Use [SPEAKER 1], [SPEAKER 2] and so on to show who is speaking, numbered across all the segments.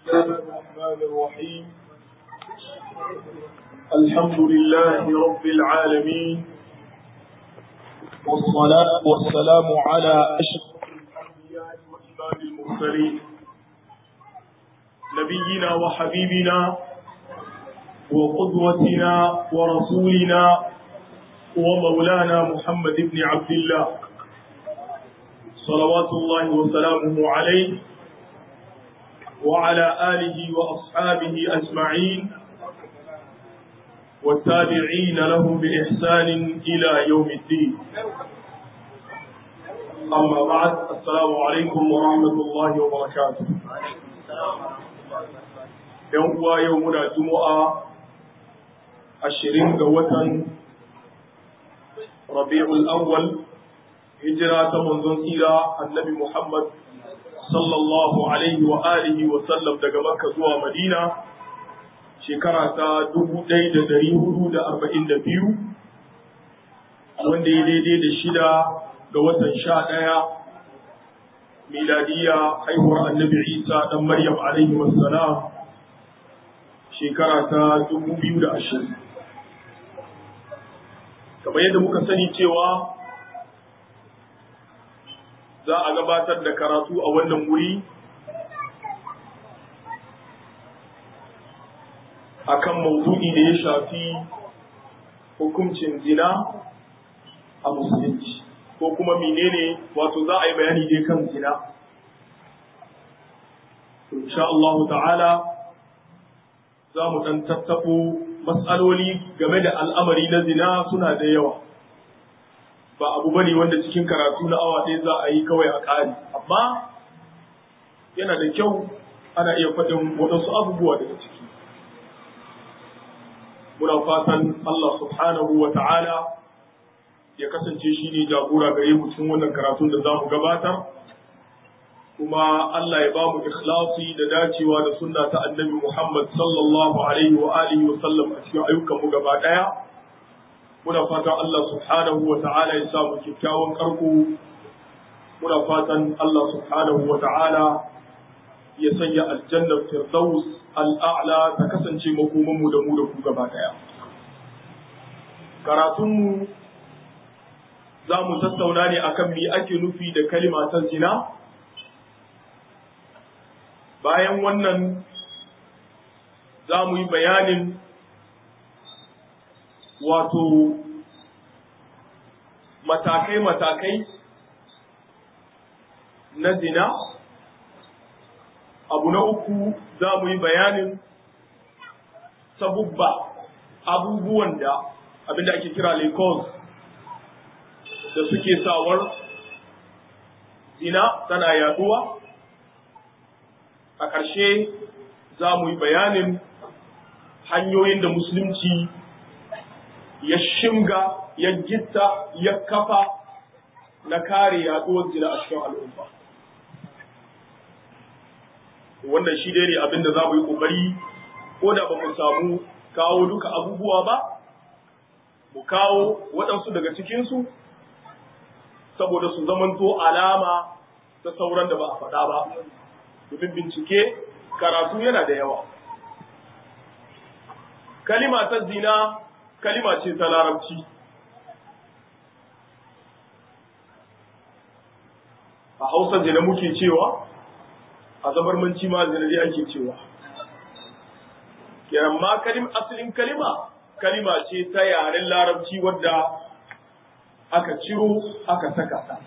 [SPEAKER 1] الله الرحمن الرحيم الحمد لله رب العالمين والصلاة والسلام على أشرف الأنبياء وإمام المرسلين نبينا وحبيبنا وقدوتنا ورسولنا ومولانا محمد بن عبد الله صلوات الله وسلامه عليه وعلى آله وأصحابه أجمعين والتابعين لهم بإحسان إلى يوم الدين أما بعد السلام عليكم ورحمة الله وبركاته يوم يومنا جمعة الشرين قوة ربيع الأول هجرة منذ سيرة النبي محمد sallallahu alaihi wa alihi wa sallam daga Makka zuwa Madina shekara ta dubu ɗaya da ɗari hudu da arba'in da biyu wanda ya daidai da shida ga watan sha ɗaya miladiya haihuwar annabi Isa ɗan Maryam alaihi wassalam shekara ta dubu biyu da ashirin kamar yadda muka sani cewa za a gabatar da karatu a wannan wuri akan maudu'i da ya shafi hukuncin zina a musulunci ko kuma menene wato za a yi bayani dai kan zina insha Allah ta'ala za mu dan tattabo matsaloli game da al'amari na zina suna da yawa ba abu bane wanda cikin karatu na awa ɗaya za a yi kawai a ƙari amma yana da kyau ana iya faɗin waɗansu abubuwa daga ciki muna fatan Allah subhanahu wa ta'ala ya kasance shi ne jagora gare mu cikin wannan karatun da za mu gabatar kuma Allah ya ba mu ikhlasi da dacewa da sunna ta annabi Muhammad sallallahu alaihi wa alihi wa sallam a cikin ayyukan mu gaba ɗaya muna fatan Allah subhanahu wa ta'ala ya samu kyakkyawan karko muna fatan Allah subhanahu wa ta'ala ya sanya aljannar firdaus al'a'la ta kasance makoman mu da mu da ku gaba daya karatunmu za mu tattauna ne akan me ake nufi da kalima ta zina bayan wannan za mu yi bayanin wato matakai-matakai na zina abu na uku za mu yi bayanin sabubba abubuwan da abinda ake kira lekos da suke sawar zina tana yaduwa a ƙarshe za mu yi bayanin hanyoyin da musulunci ya shimga ya gitta ya kafa na kare yaduwar zina a cikin al'umma wannan shi dai ne abin da za mu yi ƙoƙari ko da ba mu samu kawo duka abubuwa ba mu kawo waɗansu daga cikinsu saboda su zamanto alama ta sauran da ba a faɗa ba domin bincike karatu yana da yawa kalima ta zina kalima ce ta larabci a hausa zina muke cewa a zabarmanci ma zina dai ake cewa kenan ma kalim asalin kalima kalima ce ta yaren larabci wadda aka ciro aka saka ta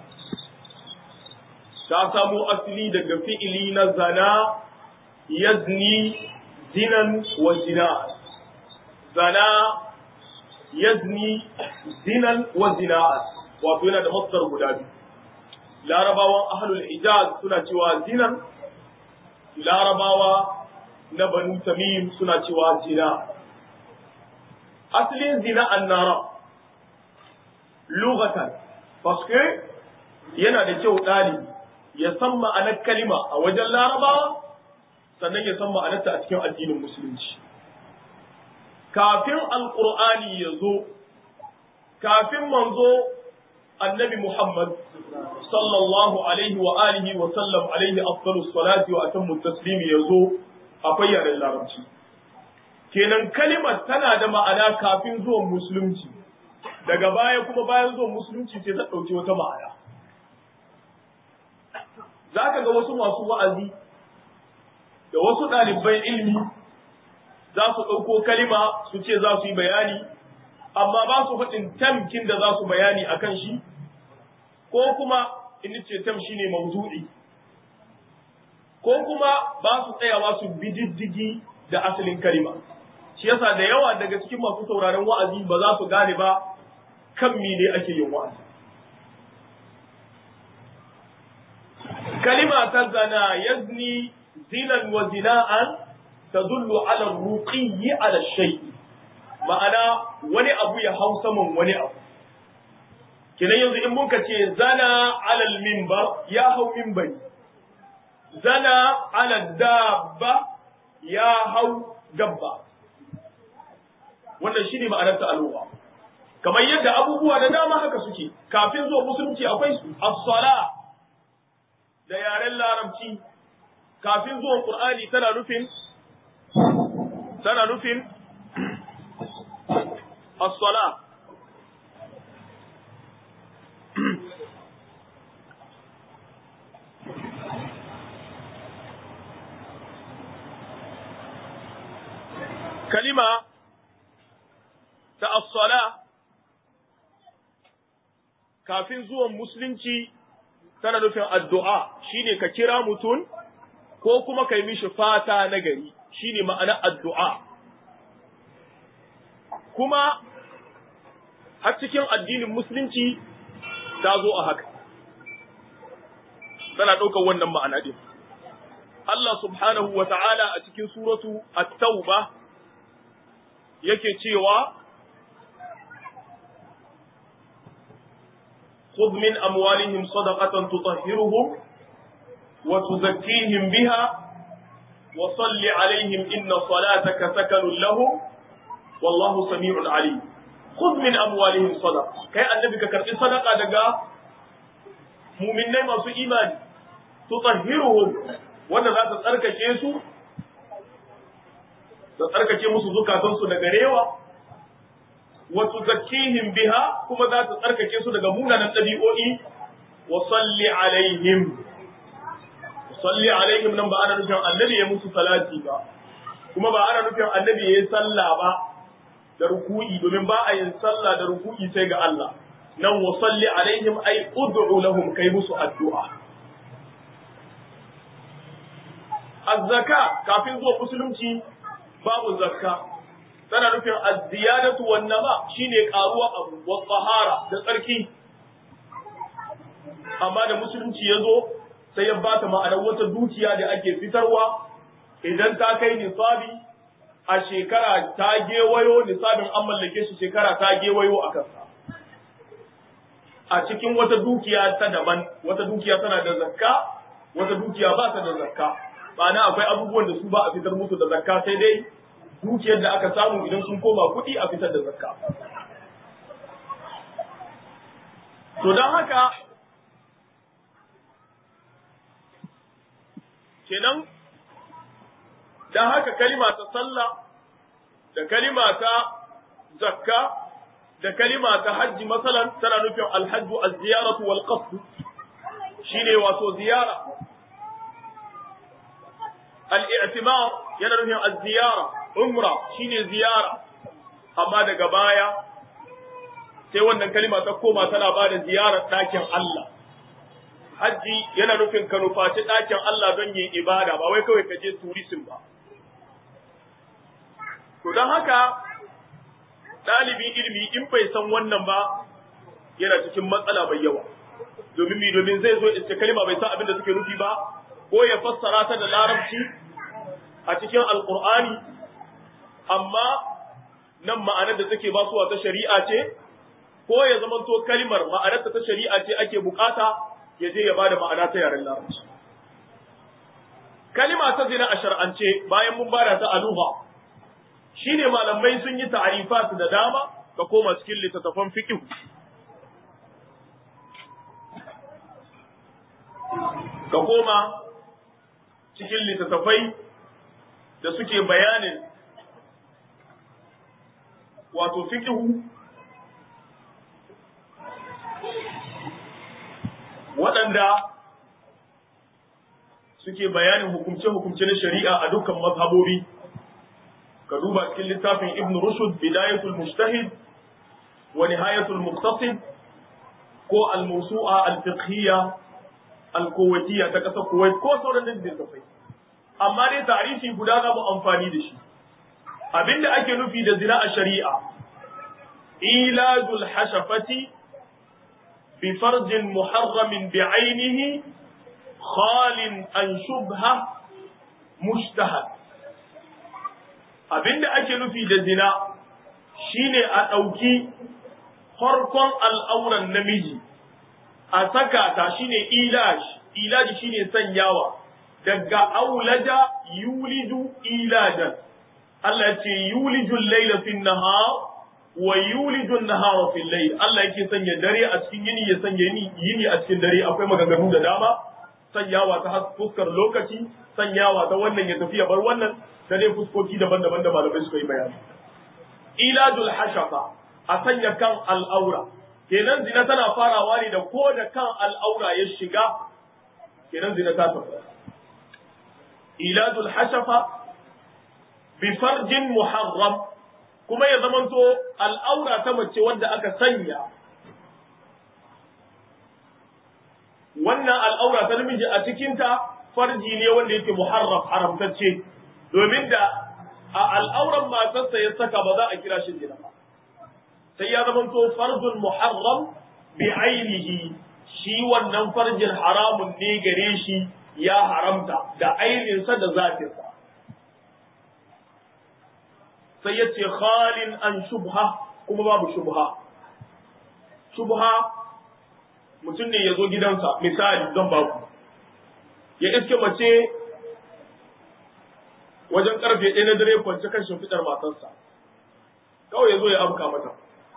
[SPEAKER 1] ta samo asali daga fi'ili na zana yazni zinan wa zina zana yazni zinan wa zina'at wato yana da masdar guda biyu larabawan ahlul hijaz suna cewa zinan larabawa na banu tamim suna cewa zina asalin zina annara lugatan paske yana da kyau ɗalibi ya san ma'anar kalima a wajen larabawa sannan ya san ma'anarta a cikin addinin musulunci kafin alƙur'ani ya zo kafin manzo annabi Muhammad sallallahu alaihi wa alihi wa sallam alaihi afdalu salati wa atammu taslimi ya zo akwai yaren larabci kenan kalimar tana da ma'ana kafin zuwan musulunci daga baya kuma bayan zuwan musulunci sai ta ɗauki wata ma'ana za ka ga wasu masu wa'azi da wasu ɗaliban ilmi za su ɗauko kalima su ce za su yi bayani amma ba su faɗin tamkin da za su bayani a kan shi ko kuma in ce tam shi ne mawdu'i ko kuma ba su tsayawa su bi diddigi da asalin kalima shi yasa da yawa daga cikin masu sauraron wa'azi ba za su gane ba kan ne ake yin wa'azi kalima ta zana yazni zinan wa zina'an tadullu ala ruqiyyi ala shay ma'ana wani abu ya hau saman wani abu kenan yanzu in muka ce zana ala minbar ya hau minbari zana ala dabba ya hau dabba wannan shine ma'anar ta'alluwa kamar yadda abubuwa da dama haka suke kafin zuwa musulunci akwai su as-sala da yaren larabci kafin zuwan qur'ani tana nufin tana nufin as-sala kalima ta as-sala kafin zuwan musulunci tana nufin addu'a shine ka kira mutum ko kuma kai mishi fata na gari shine ma'ana addu'a kuma har cikin addinin musulunci ta zo a haka tana ɗaukar wannan ma'ana din Allah subhanahu wa ta'ala a cikin suratu at-tauba yake cewa خذ من أموالهم صدقة تطهرهم وتزكيهم بها وصل عليهم إن صلاتك سكن لهم والله سميع عليم خذ من أموالهم صدقة كي النبي كرت صدقة دقا مؤمنين ما في إيمان تطهرهم wanda za ta tsarkake su ta tsarkake musu zukatansu daga rewa wa tuzakkihim biha kuma za ta tsarkake su daga munanan ɗabi'o'i wa salli alaihim salli alaihim nan ba ana nufin annabi ya musu salati ba kuma ba ana nufin annabi ya yi sallah ba da ruku'i domin ba a yin sallah da ruku'i sai ga Allah nan wa salli alaihim ai ud'u lahum kai musu addu'a az-zaka kafin zuwa musulunci babu zakka tana nufin az-ziyadatu wan nama shine karuwa abu wa tahara da tsarki amma da musulunci ya zo sai ya bata ma'anar wata dukiya da ake fitarwa idan ta kai nisabi a shekara ta gewayo nisabin an mallake shi shekara ta gewayo a kansa a cikin wata dukiya ta daban wata dukiya tana da zakka wata dukiya ba ta da zakka ma'ana akwai abubuwan da su ba a fitar musu da zakka sai dai dukiyar da aka samu idan sun koma kuɗi a fitar da zakka to don haka kenan don haka kalima ta sallah da kalima ta zakka da kalima ta hajji masalan tana nufin alhajju az-ziyaratu wal qasd shine wato ziyara al-i'timar yana nufin az-ziyara umra shine ziyara amma daga baya sai wannan kalima ta koma tana ba da ziyarar ɗakin Allah hajji yana nufin ka nufaci ɗakin Allah don yin ibada ba wai kawai ka je turisin ba. To don haka ɗalibin ilimi in bai san wannan ba yana cikin matsala mai yawa. Domin mi domin zai zo iska kalima bai san abin da suke nufi ba ko ya fassara ta da larabci a cikin alkur'ani amma nan ma'anar da take basuwa ta shari'a ce ko ya zamanto kalimar ma'anarta ta shari'a ce ake bukata ya je ya bada ma'ana ta yaren larabci. Kalima ta zina a shar'ance bayan mun bada ta aluha shine malamai sun yi ta'arifat da dama ka koma cikin littattafan fiqh. Ka koma cikin littattafai da suke bayanin wato fikihu waɗanda suke bayanin hukumce-hukumce na shari'a a dukkan mazhabobi ka duba cikin littafin ibn rushd bidayatul mujtahid wa nihayatul muqtasid ko al-mawsu'a al-fiqhiyya al-kuwaitiyya ta kasar Kuwait ko sauran da littafai amma dai tarihi guda za mu amfani da shi abinda ake nufi da zina a shari'a ilajul hashafati bi farjin muharramin bi ainihi khalin an shubha mustahad abinda ake nufi da zina shine a ɗauki farkon al'auran namiji a saka ta shine ilaj ilaj shine sanyawa daga aulaja yulidu ilajan Allah ya ce yulijul laila fin nahar wa yulijul nahara fil layl Allah yake sanya dare a cikin yini ya sanya yini yini a cikin dare akwai maganganu da dama sanyawa ta fuskar lokaci sanyawa ta wannan ya tafi ya bar wannan da dai fuskoki daban-daban da malamai suka yi bayani ilajul hashafa a sanya kan al'aura kenan zina tana farawa ne da ko da kan al'aura ya shiga kenan zina ta tafi ilajul hashafa bi farjin muharram kuma ya zamanto al'aura ta mace wanda aka sanya wannan al'aura ta namiji a cikinta farji ne wanda yake muharram haramtacce domin da a al'auran matarsa ya saka ba za a kira shi zina ba sai ya zamanto farjun muharram bi ainihi shi wannan farjin haramun ne gare shi ya haramta da ainihinsa da zafinsa sai ya ce khalin an shubha kuma babu shubha shubha mutum ne ya zo gidansa misali zan ba ku ya iske mace wajen karfe ɗaya na dare kwance kan shimfiɗar matarsa kawai ya zo ya amka mata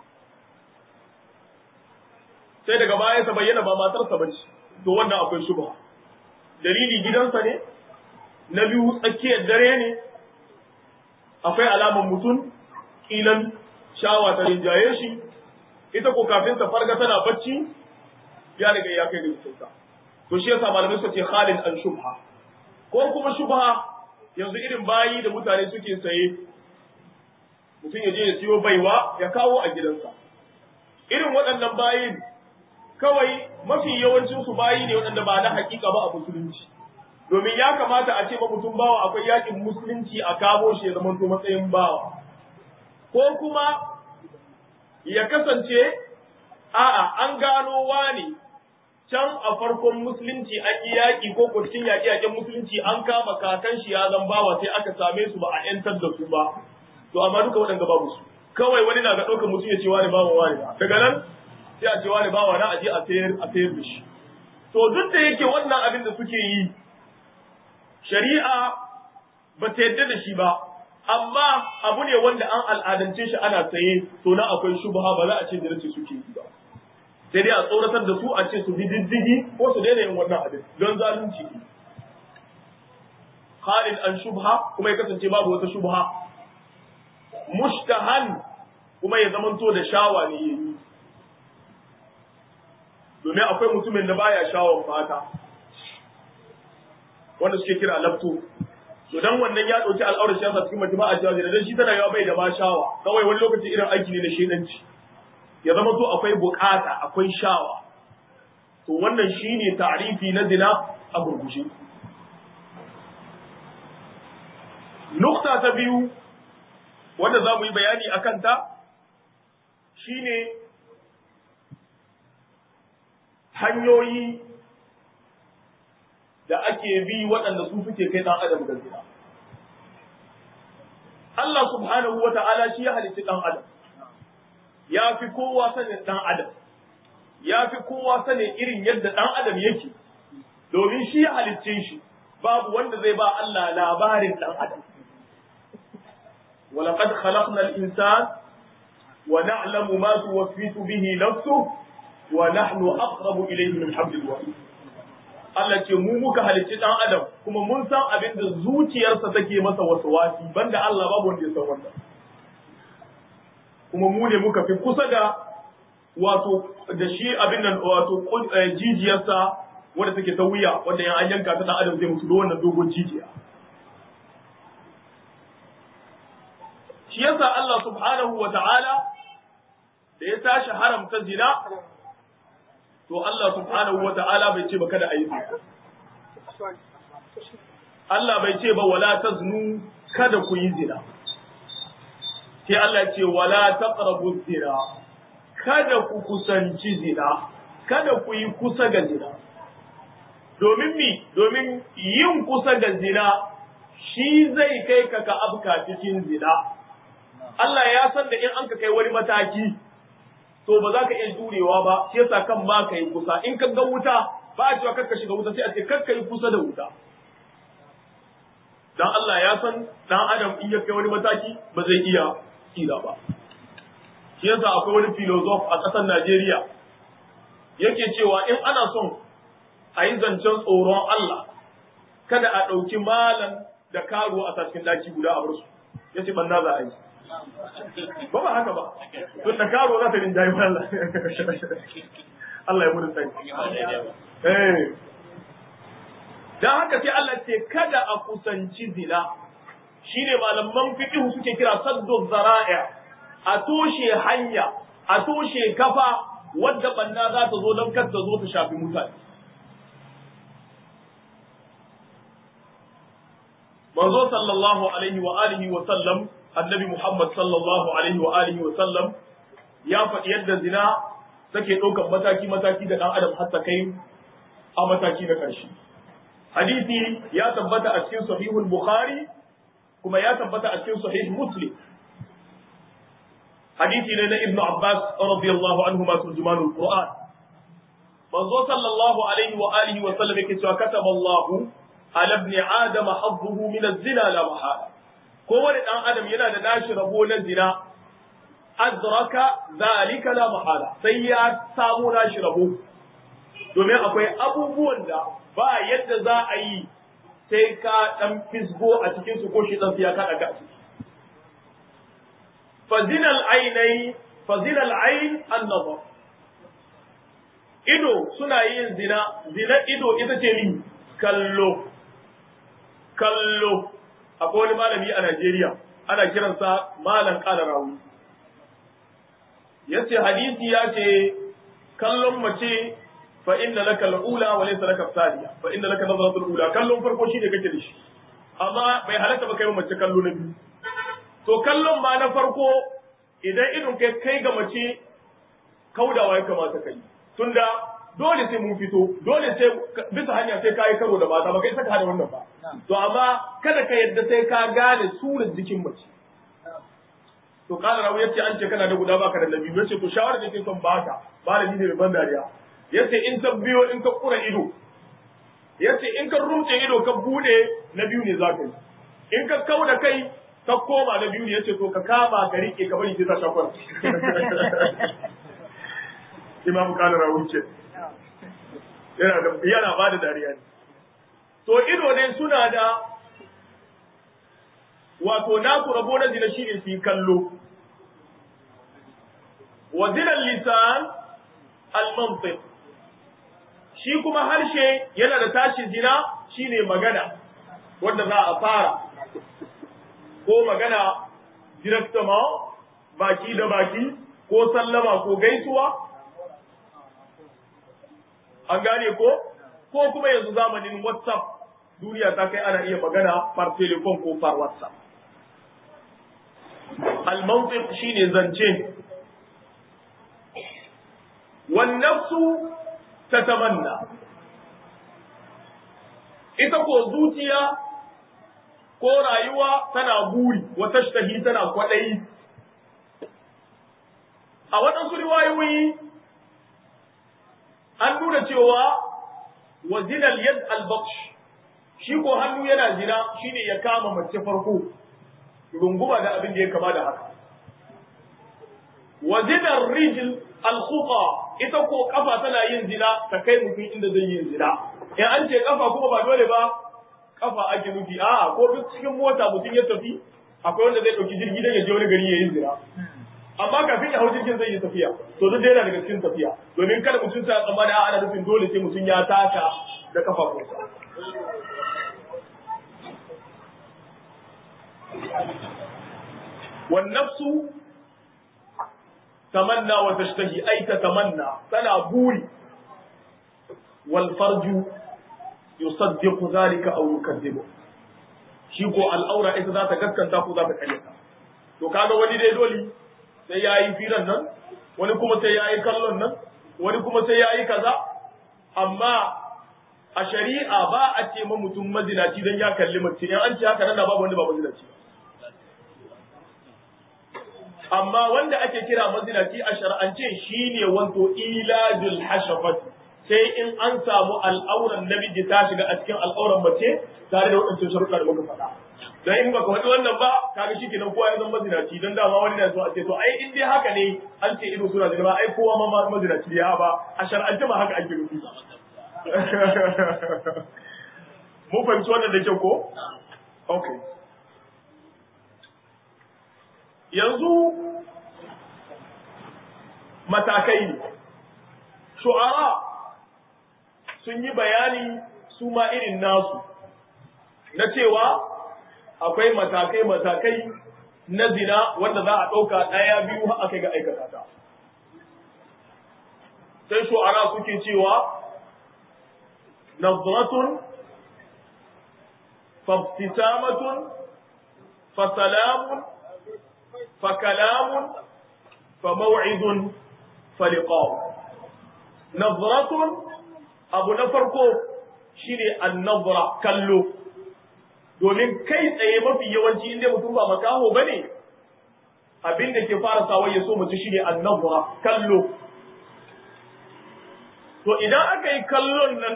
[SPEAKER 1] sai daga baya ta bayyana ba matarsa ba ce to wannan akwai shubha dalili gidansa ne na biyu tsakiyar dare ne akwai alaman mutum kilan shawa ta rinjaye shi ita ko kafin ta farga tana bacci ya riga ya kai da jikinsa to shi yasa malamai suka ce khalid an shubha ko kuma shubha yanzu irin bayi da mutane suke saye mutum ya je ya siyo baiwa ya kawo a gidansa irin waɗannan bayin kawai mafi yawancin su bayi ne waɗanda ba na hakika ba a musulunci domin ya kamata a ce ba mutum bawa akwai yakin musulunci a kamo shi ya zama to matsayin bawa ko kuma ya kasance a'a an gano wani can a farkon musulunci an yi yaƙi ko ko cikin yaƙi yaƙin musulunci an kama kakan shi ya zan bawa sai aka same su ba a yantar da su ba to amma duka waɗanda babu su kawai wani na ga ɗaukar mutum ya ce wani bawa wani ba daga nan sai a ce wani bawa na aje a sayar a sayar da shi to duk da yake wannan abin da suke yi shari'a ba ta yadda da shi ba amma abu ne wanda an al'adance shi ana saye to na akwai shubha ba za a ce da race suke yi ba sai dai a tsoratar da su a ce su bi diddigi ko su daina yin wannan abin don zalunci ne Khalid an shubha kuma ya kasance babu wata shubha mushtahan kuma ya zamanto da shawa ne yayi domin akwai mutumin da baya shawon mata wanda suke kira lafto to dan wannan ya dauki al'aurar shi yasa cikin mace ba a cewa dan shi tana yawa bai da ma shawa kawai wani lokaci irin aiki ne na shedanci ya zama to akwai bukata akwai shawa to wannan shine ta'rifi na zina a gurgushe nukta ta biyu wanda za mu yi bayani a kanta shine hanyoyi da ake bi waɗanda su suke kai ɗan adam ga zina. Allah subhanahu wa ta'ala shi ya halitta ɗan adam, ya fi kowa sanin ɗan adam, ya fi kowa sanin irin yadda ɗan adam yake, domin shi ya halicce shi, babu wanda zai ba Allah labarin ɗan adam. ولقد خلقنا الإنسان ونعلم ما توسوس به نفسه ونحن أقرب إليه من حبل الوريد Allah ce mu muka halicci dan adam kuma mun san abin da zuciyarsa take masa waswasi banda Allah babu wanda ya san wannan kuma mu ne muka fi kusa da wato da shi abin nan wato jijiyarsa wanda take ta wuya wanda yan an yanka ta dan adam zai mutu da wannan dogon jijiya shi yasa Allah subhanahu wa ta'ala da ya tashi haramta zina to Allah subhanahu wa ta'ala bai ce ba kada a yi zina Allah bai ce ba wala taznu kada ku yi zina sai Allah ce wala taqrabu zina kada ku kusanci zina kada ku yi kusa ga zina domin mi domin yin kusa ga zina shi zai kai ka ka abka cikin zina Allah ya san da in an ka kai wani mataki to ba za ka iya jurewa ba shi yasa kan ba ka yi kusa in ka ga wuta ba a cewa kakka shiga wuta sai a ce kakka yi kusa da wuta dan Allah ya san dan adam in ya kai wani mataki ba zai iya tsira ba shi yasa akwai wani filozof a ƙasar Najeriya yake cewa in ana son a yi zancen tsoron Allah kada a ɗauki malam da karuwa a cikin daki guda a barsu ya ce banna za a yi ba ba haka ba tun da karuwa za ta rinjayi Allah Allah ya mutu tsari dan haka sai Allah ce kada a kusanci zina shine malaman fiqh suke kira saddu zara'i a toshe hanya a toshe kafa wadda banna za ta zo don kar ta zo ta shafi mutane manzo sallallahu alaihi wa alihi wa sallam annabi Muhammad sallallahu alaihi wa alihi wa sallam ya faɗi yadda zina take ɗaukar mataki mataki da ɗan adam har ta kai a mataki na ƙarshe hadisi ya tabbata a cikin sahihul bukhari kuma ya tabbata a cikin sahih muslim hadisi ne na ibnu abbas radiyallahu anhu ma turjumanul qur'an manzo sallallahu alaihi wa alihi wa sallam yake cewa kataba Allahu ala ibn adam hazzuhu min az-zina la mahala kowane dan adam yana da nashi rabo na zina adraka zalika la mahala sai ya samu nashi rabo domin akwai abubuwan da ba yadda za a yi sai ka dan fisgo a cikin su ko shi dan ya kada ka ciki fazinal ainai fazinal ain an-nazar ido suna yin zina zina ido ita ce ni kallo kallo akwai wani malami a Najeriya ana kiransa malam kala rawu yace hadisi ya ce kallon mace fa inna laka al-ula wa laysa laka thaniya fa inna laka nazratul ula kallon farko shine kake da shi amma bai halatta ba kai mace kallo na biyu to kallon ma na farko idan idon kai kai ga mace kaudawa ya kamata kai tunda dole sai mun fito dole sai bisa hanya sai kai karo da mata ba kai saka hada wannan ba to amma kada ka yadda sai ka gane surar jikin mace to kana rawu yace an ce kana da guda baka da nabi yace to shawara da ke son baka malami ne mai ban dariya yace in ka biyo in ka kura ido yace in ka rumce ido ka bude na biyu ne zaka yi in ka kauda kai ka koma na biyu ne yace to ka kama ka rike ka bari sai ta shafar imam kana rawu ce yana da yana ba da dariya ne to ido ne suna da wato naku rabo na zina shine su yi kallo wa zinan lisan al-mantiq shi kuma harshe yana da tashi zina shine magana wanda za a fara ko magana directement baki da baki ko sallama ko gaisuwa an gane ko ko kuma yanzu zamanin whatsapp duniya ta kai ana iya magana par telefon ko par whatsapp al-mantiq shine zance wan nafsu tatamanna ita ko zuciya ko rayuwa tana buri wa tashtahi tana kwadayi a waɗansu riwayoyi an nuna cewa wa zinal yad al shi ko hannu yana zina shine ya kama mace farko runguma da abin da ya kama da haka wa zinar rijl al ita ko kafa tana yin zina ta kai mutum inda zai yin zina in an ce kafa kuma ba dole ba kafa ake nufi a'a ko duk cikin mota mutum ya tafi akwai wanda zai ɗauki jirgi don ya je wani gari ya yi zira amma kafin ya hau jirgin zai yi tafiya to duk yana daga cikin tafiya domin kada mutum sa tsammani a ana nufin dole sai mutum ya taka da kafafunsa والنفس تمنى وتشتهي أي تتمنى تنا بوري والفرج يصدق ذلك أو يكذبه شيكو الأورا إذا ذات كسكن تاكو ذات كلمة to kaga wani dai dole sai ya yi firan nan wani kuma sai ya yi kallon nan wani kuma sai ya yi kaza amma a shari'a ba a ce ma mutum mazinaci don ya kalli mace in an ce haka nan babu wanda ba mazinaci amma wanda ake kira mazinaci a shar'ance shine wanto ilajul hashafati sai in an samu al'auran namiji ta shiga a cikin al'auran mace tare da waɗancan sharuɗa da muka faɗa dan in baka faɗi wannan ba kaga shikenan kowa ya zama mazinaci dan dama wani na so a ce to ai in dai haka ne an ce ido suna zina ai kowa ma mazinaci ya ba a shar'ance ma haka ake nufi mun fahimci wannan da kyau ko okay yanzu matakai ne shu'ara sun yi bayani su ma irin nasu na cewa akwai matakai-matakai na zina wanda za a ɗauka ɗaya biyu har aka ga aikata ta sai shu'ara suke cewa nazratun fabtisamatun fasalamun فكلام فموعد فلقاء نظرة أبو نفرقو شيني النظرة كلو domin kai tsaye mafi yawanci inda mutum ba makaho bane abin da ke fara sawa ya so mutu shine annabra kallo to idan aka yi kallon nan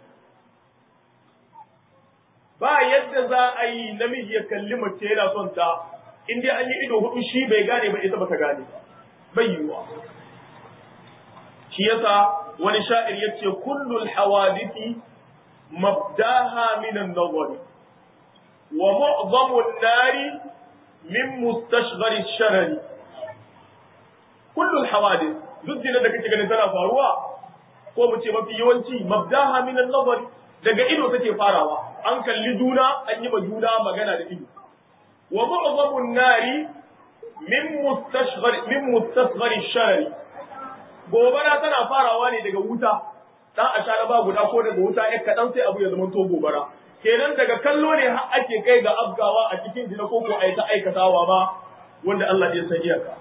[SPEAKER 1] ba yadda za a yi namiji ya kalli mace yana son ta in dai an yi ido hudu shi bai gane ba ita bata gane bai yiwuwa shi yasa wani sha'ir yace kullul hawadithi mabdaha min an-nazari wa mu'zamu an-nari min mustashghar ash-sharari kullul hawadith duk da kake ganin tana faruwa ko mu ce mafi yawanci mabdaha min an-nazari daga ido take farawa an kalli juna an yi ma juna magana da ido ومعظم النار من مستصغر من مستصغر الشرر gobara tana farawa ne daga wuta dan a shara ba guda ko daga wuta ya kadan sai abu ya zama to gobara kenan daga kallo ne har ake kai ga afgawa a cikin jina ko ko ai ta aikatawa ma wanda Allah ya san iyaka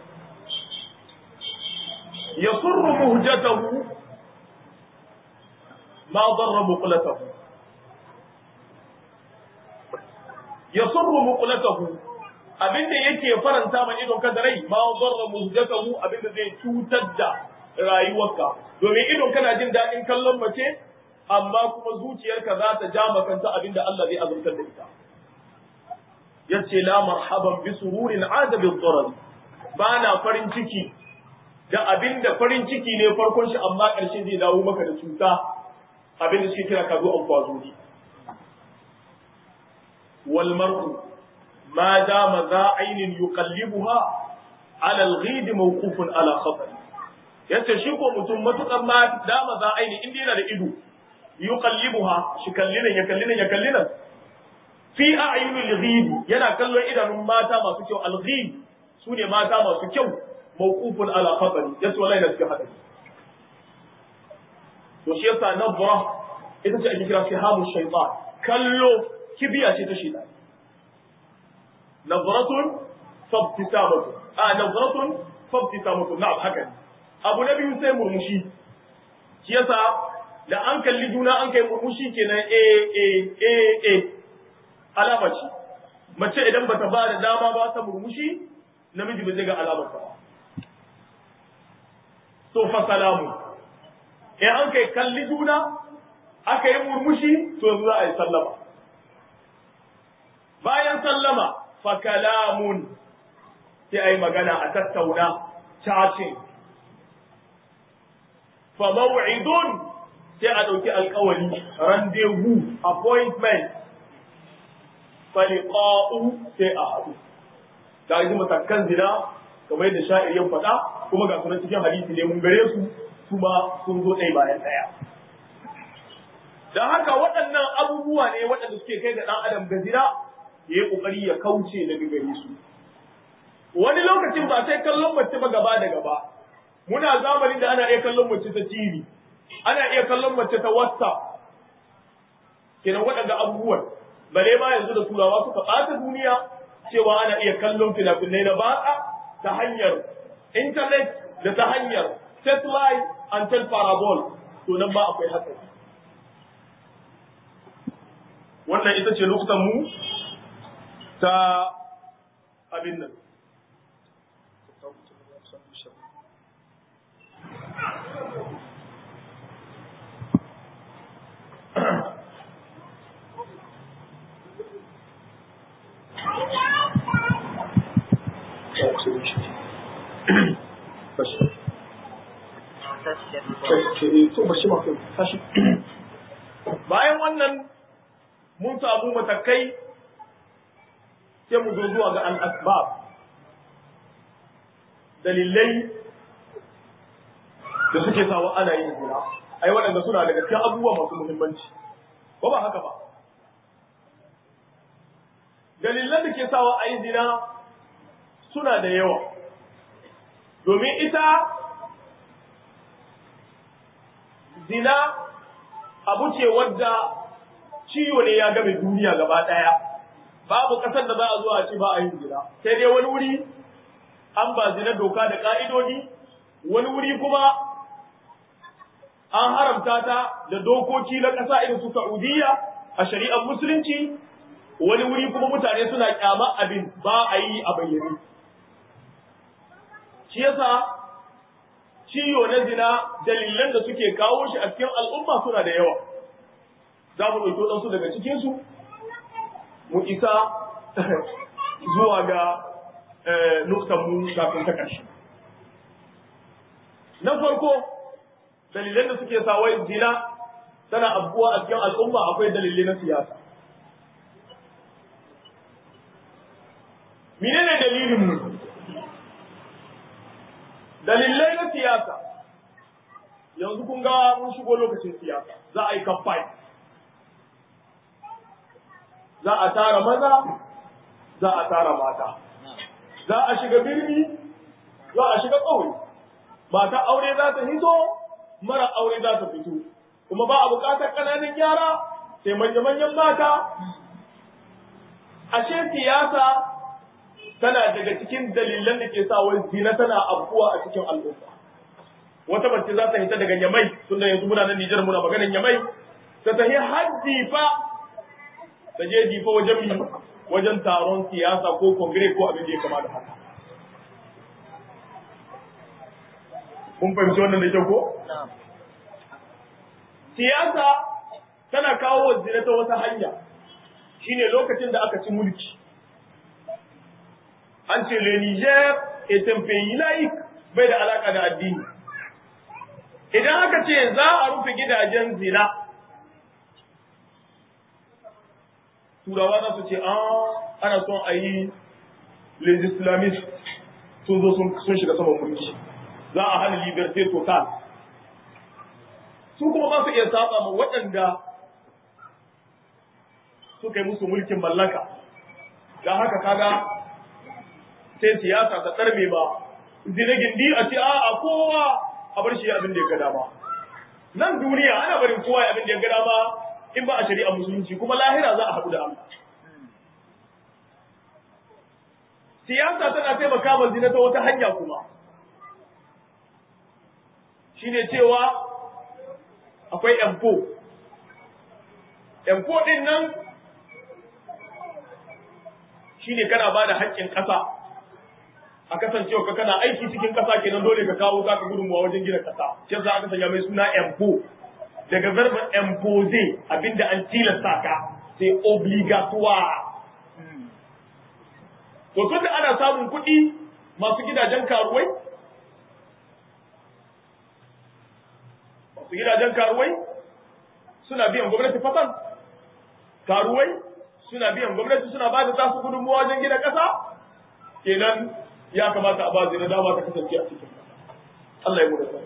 [SPEAKER 1] yasurru muhjatahu ma darra muqlatahu ya surru muqlatahu abinda yake faranta ma idon ka da rai ma darra muzdatahu abinda zai cutar da rayuwarka domin idon kana jin daɗin kallon mace amma kuma zuciyarka za ta ja makanta abinda Allah zai azurtar da ita yace la marhaban bi sururin ada bi dharar ba na farin ciki da abinda farin ciki ne farkon shi amma ƙarshe zai dawo maka da cuta abinda suke kira kazo an kwazuri والمرء ما دام ذا عين يقلبها على الغيد موقوف على خطر yace shi ko mutum matukar ma dama za aini in yana da ido yuqallibuha shi kallinan ya kallinan ya kallinan fi a'yunil ghid yana kallon idanun mata masu kyau al-ghid sune mata masu kyau mawqufun ala khatar yace wallahi da suke hadari to shi yasa nabra ita ce ake kira sihamu shaytan kallo kibiya ce ta shida nazratun fabtisamatun a nazratun fabtisamatun na'am haka ne abu na biyu sai murmushi shi yasa da an kalli juna an kai murmushi kenan a a a a alama ce mace idan bata ba da dama ba ta murmushi namiji ba zai ga alamar ta ba to fa salamu in an kai kalli juna aka yi murmushi to yanzu za a yi sallama bayan sallama fa kalamun sai a yi magana a tattauna cacin fa maw'idun sai a ɗauki alkawari rendezvous appointment faliqa'u sai a haɗu ta yi matakan zina kamar yadda sha'ir ya faɗa kuma ga sunan cikin hadisi ne mun gare su kuma sun zo ɗaya bayan ɗaya don haka waɗannan abubuwa ne waɗanda suke kai ga ɗan adam ga zina ya yi ƙoƙari ya kauce daga gare su wani lokacin ba sai kallon mace ba gaba da gaba muna zamanin da ana iya kallon mace ta TV ana iya kallon mace ta WhatsApp kenan waɗanda abubuwan bare ma yanzu da turawa suka ɓata duniya cewa ana iya kallon fina-finai na batsa ta hanyar internet da ta hanyar satellite and parabol to nan ba akwai hatsari wannan ita ce lokutan mu ta abin nan bayan wannan mun samu matakai sai mu zo zuwa ga al'asbab dalilai da suke sawa ana yin zina ai waɗanda suna daga cikin abubuwa masu muhimmanci ko ba haka ba dalilan da ke sawa a yi zina suna da yawa domin ita zina abu ce wadda ciwo ne ya game duniya gaba ɗaya babu ƙasar da za a zo a ce ba a yin zina sai dai wani wuri an ba zina doka da ƙa'idodi wani wuri kuma an haramta ta da dokoki na ƙasa irin su Saudiya a shari'ar musulunci wani wuri kuma mutane suna kyama abin ba a yi a bayyane shi yasa ciwo na zina dalilan da suke kawo shi a cikin al'umma suna da yawa za mu ɗauki waɗansu daga cikinsu mu isa zuwa ga nuktanmu kafin ta ƙarshe na farko dalilan da suke sa wai zina tana abuwa a cikin al'umma akwai dalilai na siyasa menene dalilin mu dalilai na siyasa yanzu kun ga mun shigo lokacin siyasa za a yi kamfani za a tara maza za a tara mata za a shiga birni za a shiga ƙauye mata aure za ta hito mara aure za ta fito kuma ba a buƙatar ƙananan yara sai manya-manyan mata ashe siyasa tana daga cikin dalilan da ke sa wai zina tana afkuwa a cikin al'umma wata mace za ta hita daga nyamai tunda yanzu muna nan Nijar muna maganar nyamai ta tafi hajji fa ta je difa wajen mi wajen taron siyasa ko kongire ko abin da ya kama da haka kun fahimci wannan da kyau ko siyasa tana kawo zina ta wata hanya shine lokacin da aka ci mulki an ce le Niger est un pays laïque bai da alaka da addini idan aka ce za a rufe gidajen zina turawa za su ce ah ana son a yi les islamistes sun zo sun shiga saman mulki za a hana liberté total su kuma ba su iya saba ma waɗanda suka yi musu mulkin mallaka don haka kaga sai siyasa ta tsarme ba zina gindi a ce a kowa a bar shi abin da ya ga dama nan duniya ana barin kowa abin da ya ga dama in ba a shari'a musulunci kuma lahira za a haɗu da Allah siyasa tana taimaka ma zina ta wata hanya kuma shine cewa akwai empo empo din nan shine kana ba da haƙƙin ƙasa a kasancewa ka kana aiki cikin ƙasa kenan dole ka kawo ka gudunmuwa wajen gina ƙasa shi yasa aka sanya mai suna empo daga verbin impose abinda an tilasta ka sai obligatoire to tun da ana samun kuɗi masu gidajen karuwai masu gidajen karuwai suna biyan gwamnati fatan karuwai suna biyan gwamnati suna ba da tasu gudunmuwa wajen gina ƙasa kenan ya kamata a ba zina dama ta kasance a cikin Allah ya mu da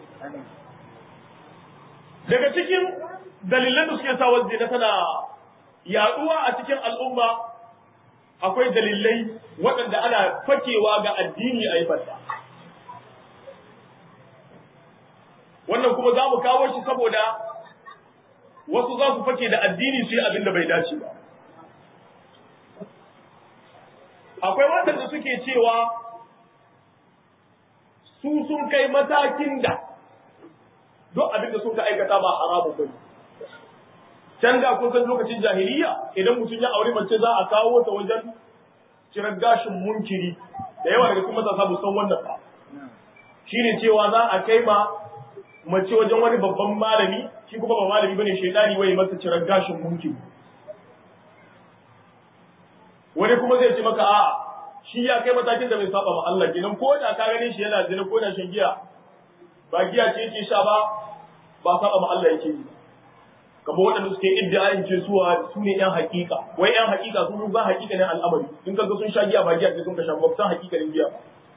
[SPEAKER 1] daga cikin dalilan da suke sa zina tana yaduwa a cikin al'umma akwai dalilai waɗanda ana fakewa ga addini a yi fata wannan kuma za mu kawo shi saboda wasu za su fake da addini su yi abin da bai dace ba akwai waɗanda suke cewa su sun kai matakin da duk abin da suka aikata ba haramu ba ne can da kun san lokacin jahiliya idan mutum ya aure mace za a kawo ta wajen cirar gashin munkiri da yawa daga cikin matasa bu san wannan ba shine cewa za a kai ma mace wajen wani babban malami shi kuma ba malami bane shaidani wai masa cirar gashin munkiri wani kuma zai ce maka a shi ya kai matakin da bai saba ma Allah kenan ko da ka gane shi yana zina ko da shan giya ba giya ce yake sha ba ba saba ma Allah yake yi kamar waɗanda suke iddiayin ce suwa su ne ƴan hakika wai ƴan hakika sun ba hakika ne al'amari in kaga sun sha giya ba giya ce sun ka sha ba san hakika ne giya ba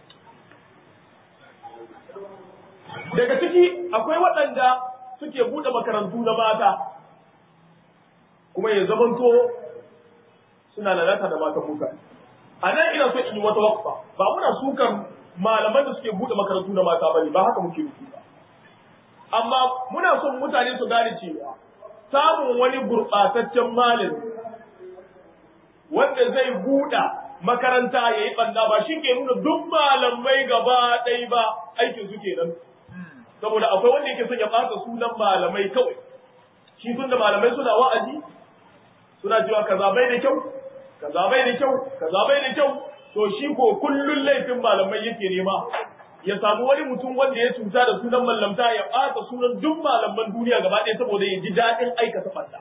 [SPEAKER 1] daga ciki akwai waɗanda suke buɗe makarantu na mata kuma ya zamanto suna lalata da matan mutane a nan ina so in yi wata wakfa ba muna sukan malaman da suke buɗe makarantu na mata bane ba haka muke nufi ba amma muna son mutane su gane cewa samun wani gurɓataccen malami wanda zai buɗa makaranta ya yi ɓanda ba shi ke nuna duk malamai gaba ɗaya ba aikin su kenan saboda akwai wanda yake son ya ɓata sunan malamai kawai shi tun da malamai suna wa'azi suna cewa kaza bai da kyau kaza bai da kyau kaza bai da kyau to shi ko kullun laifin malamai yake nema ya samu wani mutum wanda ya cuta da sunan mallamta ya ɓata sunan duk malaman duniya gaba ɗaya saboda ya ji daɗin aikata ɓanda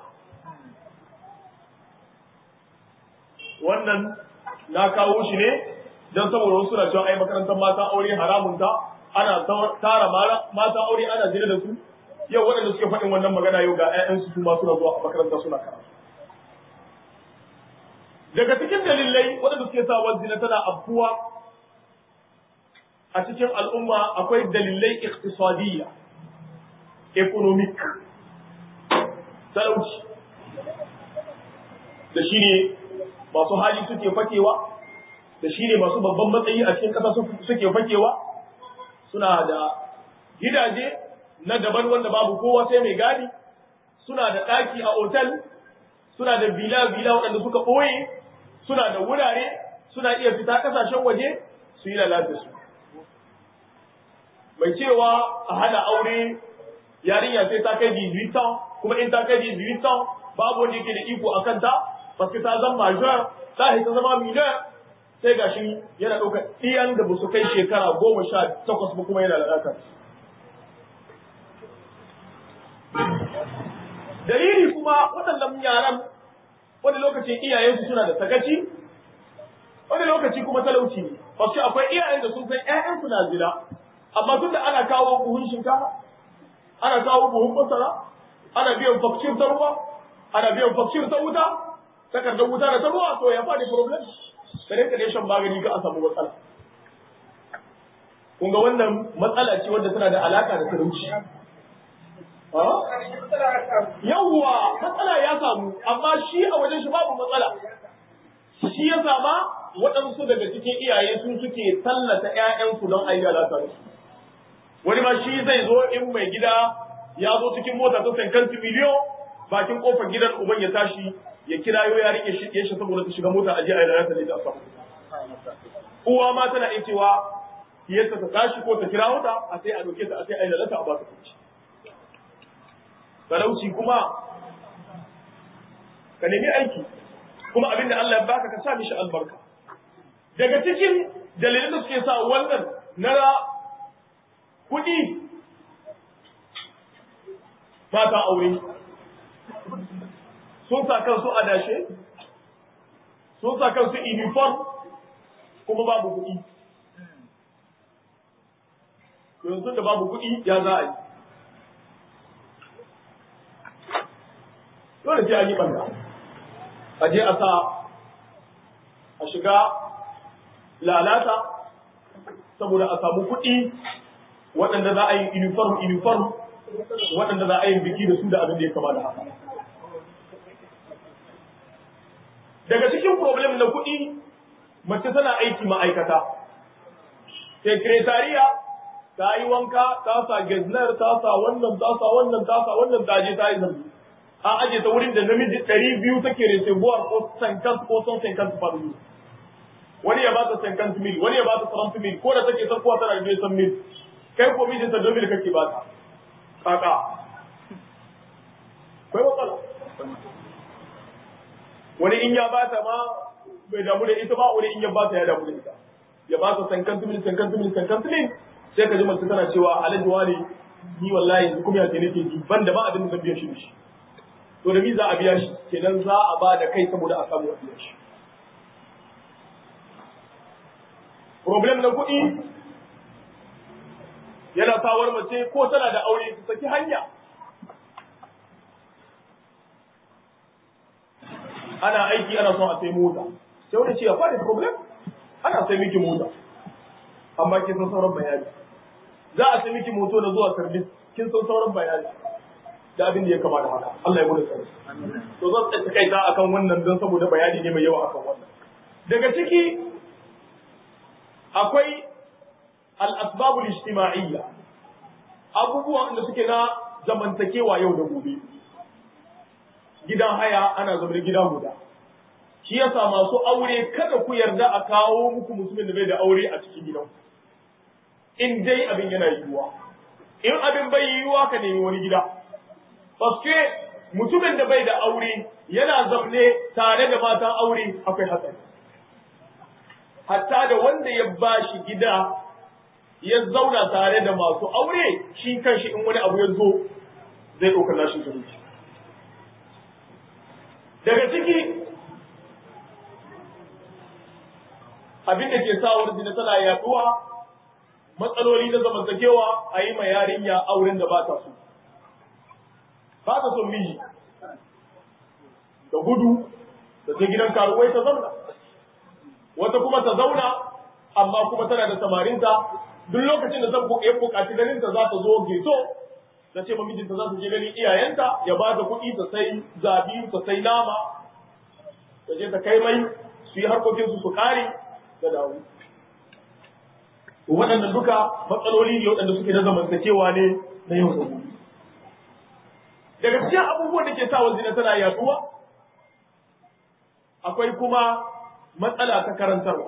[SPEAKER 1] wannan na kawo shi ne don saboda wasu na cewa ai makarantar mata aure haramun ta ana tara mata aure ana jira da su yau waɗanda suke faɗin wannan magana yau ga 'ya'yansu su ma suna zuwa a makaranta suna karatu daga cikin dalilai waɗanda suke sa zina tana afkuwa a cikin al'umma akwai dalilai iqtisadiyya economic talauci da shi ne masu hali suke fakewa da shi ne masu babban matsayi a cikin ƙasa suke fakewa suna da gidaje na daban wanda babu kowa sai mai gadi suna da ɗaki a otal suna da bila-bila waɗanda suka ɓoye suna da wurare suna iya fita ƙasashen waje su yi lalata su mai cewa a hana aure yarinya sai ta kai 18 kuma in ta kai 18 babu wanda yake da iko a kanta paske ta zama major ta ta zama minor sai gashi yana ɗaukar ɗiyan da ba su kai shekara goma sha takwas ba kuma yana lalata dalili kuma waɗannan yaran wani lokacin iyayensu suna da sakaci wani lokaci kuma talauci ne paske akwai iyayen da sun san ƴaƴansu na zina amma tun da ana kawo buhun shinkafa ana kawo buhun masara ana biyan fakcir ta ruwa ana biyan fakcir ta wuta takardar wuta da ta ruwa to ya faɗi problem ka rinka dai shan magani ga a samu matsala kun ga wannan matsala ce wadda tana da alaka da talauci yawwa matsala ya samu amma shi a wajen shi babu matsala shi ya sama waɗansu daga cikin iyaye sun suke tallata ‘ya'yansu don ayi lalata da su wani ma shi zai zo in mai gida ya zo cikin mota ta sankanti miliyon bakin kofar gidan uban ya tashi ya kirayo ya rike shi shi saboda ta shiga mota aje ayi lalata da ita a samu uwa ma tana iya cewa yadda ta tashi ko ta kira wata a sai a doke ta a sai ayi lalata a ba ta kuci talauci kuma ka nemi aiki kuma abin da Allah ya baka ka sa mishi albarka daga cikin dalilan da suke sa wannan na kuɗi mata aure sun sa kansu adashe sun sa kansu uniform kuma babu kuɗi yanzu da babu kuɗi ya za a yi dole sai an yi banda a je a sa a shiga lalata saboda a samu kuɗi waɗanda za a yi uniform uniform waɗanda za a yi biki da su da abin da ya kama da haka daga cikin problem na kuɗi mace tana aiki ma'aikata sekretariya ta yi wanka ta sa geznar ta sa wannan ta sa wannan ta sa wannan ta je ta yi zargi an aje ta wurin da namiji ɗari biyu take reservoir ko sankant ko son sankant faru wani ya ba ta sankant mil wani ya ba ta sarantu mil ko da take sakuwa tana da san mil kai ko mijin ta domin kake ba ta kaka kai matsala wani in ya ba ta ma bai damu da ita ba wani in ya ba ta ya damu da ita ya ba ta sankant mil sankant mil sankant mil sai ka ji mace tana cewa alhaji wani ni wallahi yanzu kuma ya ce nake ji ban da ba abin da zan biya shi da shi to da mi za a biya shi kenan za a ba da kai saboda a samu a biya shi problem na kuɗi yana sawar mace ko tana da aure su saki hanya ana aiki ana son a sai mota sai wani ce ya fadi problem ana sai miki mota amma kin san sauran bayani za a sai miki moto da zuwa service kin san sauran bayani da abin da ya kama da haka Allah ya bude sani to zan tsaya kai ta akan wannan don saboda bayani ne mai yawa akan wannan daga ciki akwai al-asbab al-ijtima'iyya abubuwan da suke na zamantakewa yau da gobe gidan haya ana zaune gida guda shi yasa masu aure kada ku yarda a kawo muku mutumin da bai da aure a cikin gidan in dai abin yana yiwuwa in abin bai yiwuwa ka nemi wani gida Paske mutumin da bai da aure yana zaune tare da matan aure akwai hatsari. Hatta da wanda ya ba shi gida ya zauna tare da masu aure shi kanshi in wani abu ya zo zai ɗaukar nashi zumunci. Daga ciki abin da ke sa wani zina tana yaduwa matsaloli na zamantakewa a yi ma yarinya auren da ba ta so. ba ta son miji da gudu da ta gidan karuwai ta zauna wata kuma ta zauna amma kuma tana da samarinta duk lokacin da zan ya buƙaci ganin ta za ta zo geto ta ce mijinta za ta je ganin iyayenta ya ba ta kuɗi ta sai zabi ta sai nama ta je ta kai mai su yi harkokin su su kare da dawo waɗannan duka matsaloli ne waɗanda suke na zamantakewa ne na yau da gobe daga cikin abubuwan da ke sa zina tana yaduwa akwai kuma matsala ta karantarwa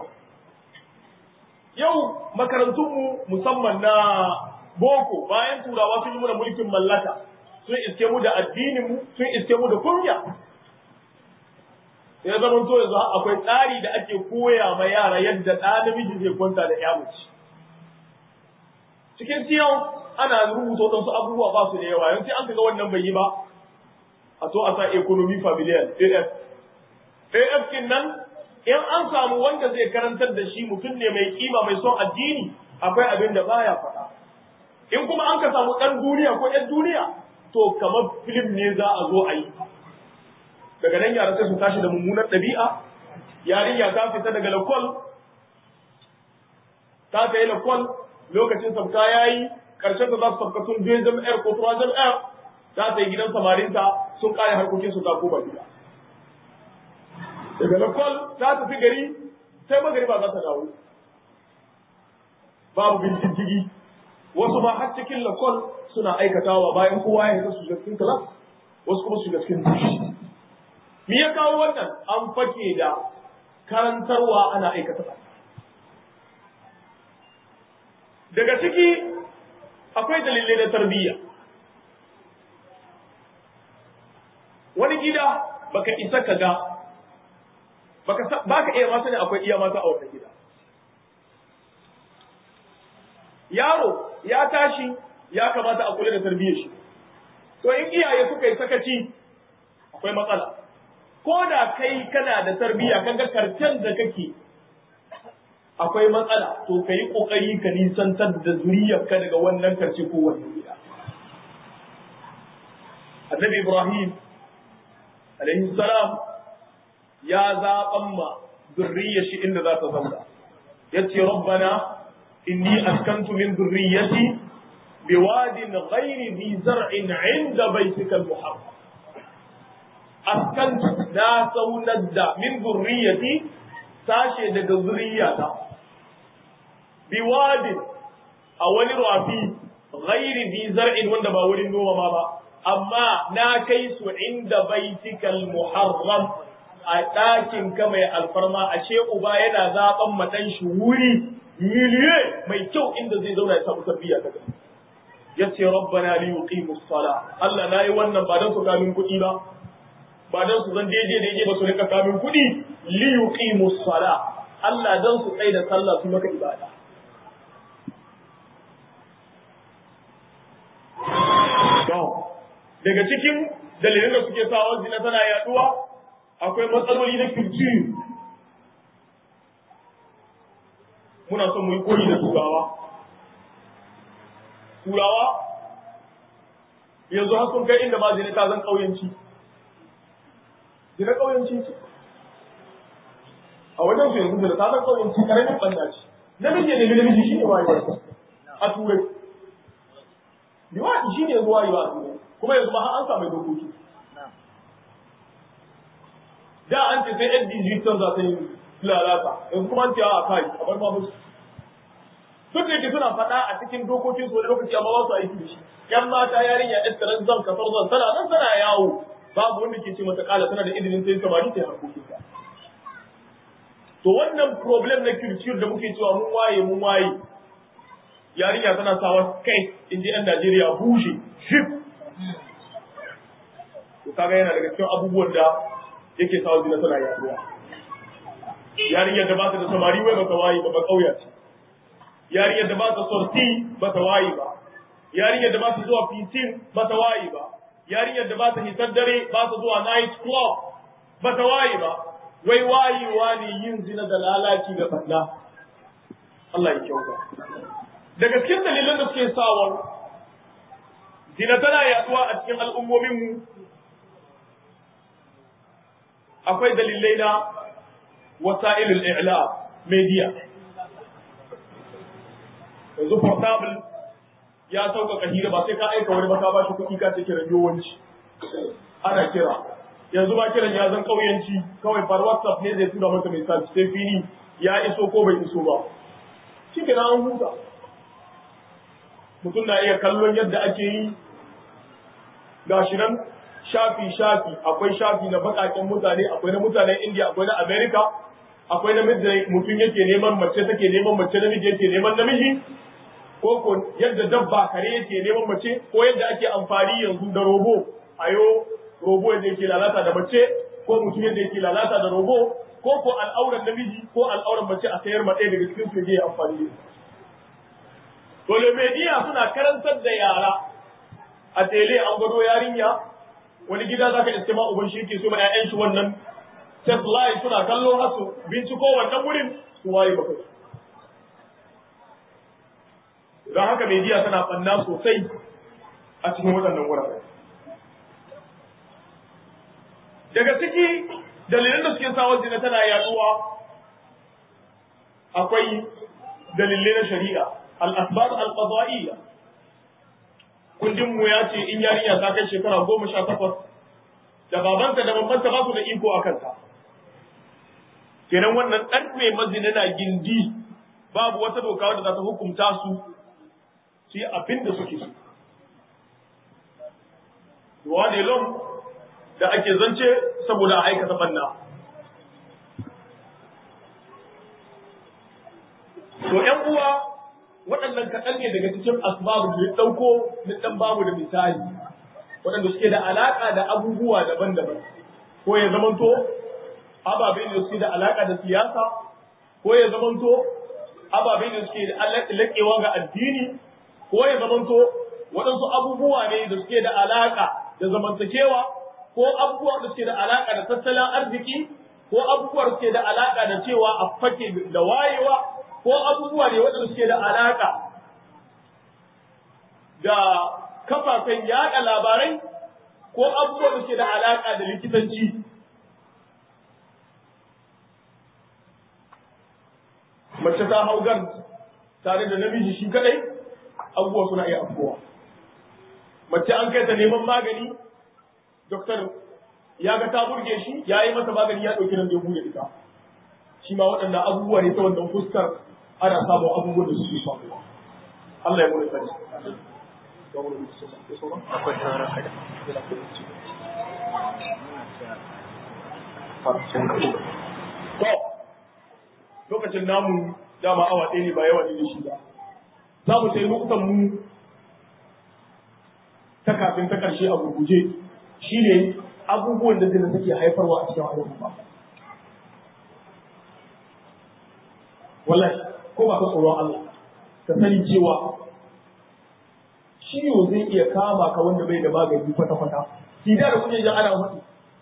[SPEAKER 1] yau makarantunmu musamman na boko bayan turawa sun yi muna mulkin mallaka sun iske mu da addininmu sun iske mu da kunya sai zama to yanzu akwai tsari da ake koya ma yara yadda ɗa namiji zai kwanta da ya mace cikin siyan ana rubuta waɗansu abubuwa ba su da yawa yanzu an kaga wannan bai yi ba a so a sa economy familial AF AF kin nan in an samu wanda zai karantar da shi mutum ne mai kima mai son addini akwai abin da baya faɗa in kuma an ka samu ɗan duniya ko ƴan duniya to kamar film ne za a zo a yi daga nan yara sai su tashi da mummunar ɗabi'a yarinya ta fita daga lakwal ta ta yi lakwal lokacin sabka ya yi ƙarshen da za su sabka sun je jam'ar ko tuwa jam'ar za ta yi gidan samarinta sun ƙare harkokin su ta koma gida daga lakwal ta tafi gari sai magari ba za ta dawo babu bincike wasu ma har cikin lakwal suna aikatawa bayan kowa ya su shiga cikin class wasu kuma su shiga cikin dushi me ya kawo wannan an fake da karantarwa ana aikata ba daga ciki akwai dalilai na tarbiyya wani gida baka isa ka ga baka baka iya ma sani akwai iya mata a wannan gida yaro ya tashi ya kamata a kula da tarbiyyar shi to in iyaye suka yi sakaci akwai matsala ko da kai kana da tarbiyya kaga karcen da kake akwai matsala to ka yi ƙoƙari ka nisantar da zuriyarka daga wannan karce ko wannan gida. Annabi Ibrahim alaihi salam ya zaɓan ma zurriyar shi inda za ta zauna yace rabbana inni askantu min zurriyyati biwadin ghairi dhi zar'in 'inda baytikal muharram askantu na saunar da min zurriyati sashe daga zurriyata biwadin a wani rafi ghairi bi zar'in wanda ba wurin noma ba amma na kai su inda baitikal muharram a ɗakin ka mai alfarma a ce uba yana zaɓan matan shi wuri miliye mai kyau inda zai zauna ya samu tarbiyya ta gari yace rabbana li yuqimus sala Allah nayi wannan ba dan su kamin kuɗi ba ba dan su zan daidai daidai ba su rika kamin kuɗi li yuqimus sala Allah dan su tsaya da sallah su maka ibada daga cikin dalilin da suke sa zina tana yaduwa akwai matsaloli na kirji muna son mu yi koyi da turawa turawa yanzu har sun kai inda ma zina ta zan ƙauyenci zina ƙauyenci ce a wajen su yanzu zina ta zan ƙauyenci ƙaramin ɓanda ce namiji ne namiji shi ne wayewa a turai liwaɗi shi ne zuwa yi ba a turai kuma yanzu ma an samu dokoki da an ce sai yan digital za ta yi lalata yanzu kuma an ce a kai a bar ma musu duk da yake suna faɗa a cikin dokokin su wani lokaci amma ba su aiki da shi yan mata yarinya ɗan tsaron zan kasar zan tana nan tana yawo babu wanda ke ce mata kala tana da izinin sai samari ta yi harkokin ta to wannan problem na culture da muke cewa mun waye mun waye yarinya tana sawa kai in ji yan Najeriya bushe shif to kaga yana daga cikin abubuwan da yake sawa zina tana yaduwa yarinyar da ba ta da samari wai baka waye ba ba kauya ce yarinyar da ba ta sorti ba ta waye ba yarinyar da ba ta zuwa fitin ba ta waye ba yarinyar da ba ta hitar dare ba ta zuwa night club ba ta waye ba wai wayewa ne yin zina da lalaci da balla Allah ya kyauta daga cikin dalilan da suke sawa zina tana yaduwa a cikin al'ummominmu akwai dalilai na wasa'ilul i'la media yanzu portable ya sauƙaƙa hira ba sai ka aika wani ba ka bashi kuɗi ka ce kiran yawanci ana kira yanzu ba kiran ya zan ƙauyanci kawai far whatsapp ne zai tura maka message sai fili ya iso ko bai iso ba shi ke an huta mutum na iya kallon yadda ake yi gashi nan shafi shafi akwai shafi na baƙaƙen mutane akwai na mutanen India akwai na America akwai na mutum yake neman mace take neman mace namiji yake neman namiji ko ko yadda dabba kare yake neman mace ko yadda ake amfani yanzu da robo ayo robo yadda yake lalata da mace ko mutum yadda yake lalata da robo ko ko al'auran namiji ko al'auran mace a sayar maɗaya daga cikin su yake amfani da Dole media suna karantar da yara a tele an gado yarinya wani gida za ka iske ma uban shi yake so ma 'ya'yan shi wannan satellite suna kallo har su binciko wannan wurin su waye ba kai don haka media tana ɓanna sosai a cikin waɗannan wurare daga ciki dalilan da suke sa zina tana yaduwa akwai dalilai na shari'a al-asbab al-qada'iyya kundin mu ya ce in yarinya ta kai shekara goma sha takwas da babanta da mamanta ba su da iko a kanta kenan wannan ɗan mai mazina na gindi babu wata doka wadda za ta hukunta su su yi abin da suke so ruwa ne lom da ake zance saboda a aikata banna to ‘yan uwa waɗannan kaɗan ne daga cikin asbabu da ya ɗauko na ɗan babu da misali waɗanda suke da alaƙa da abubuwa daban-daban ko ya zamanto ababe da suke da alaƙa da siyasa ko ya zamanto ababe da suke da laƙewa ga addini ko ya zamanto waɗansu abubuwa ne da suke da alaƙa da zamantakewa ko abubuwa da suke da alaƙa da tattalin arziki ko abubuwa da suke da alaƙa da cewa a fake da wayewa ko abubuwa ne waɗanda suke da alaƙa da kafafen yaɗa labarai ko abubuwan da ke da alaka da likitanci mace ta hau gan tare da namiji shi kadai abubuwa suna iya afkowa mace an kai ta neman magani doktor ya ga ta burge shi ya yi masa magani ya ɗauki nan da ya bude ita shi ma waɗannan abubuwa ne ta wannan fuskar ana samun abubuwan da suke faruwa Allah ya bude sani
[SPEAKER 2] akwai sauran kada
[SPEAKER 1] to lokacin namu dama awa ɗaya ne ba yawa ne da shi ba za mu sai lokutan mu ta kafin ta ƙarshe a gurguje shine abubuwan da zina take haifarwa a cikin al'umma wallahi ko ba ka tsoron Allah ka sani cewa ciwo zai iya kama ka wanda bai da magani kwata-kwata sida da kuke jin ana mutu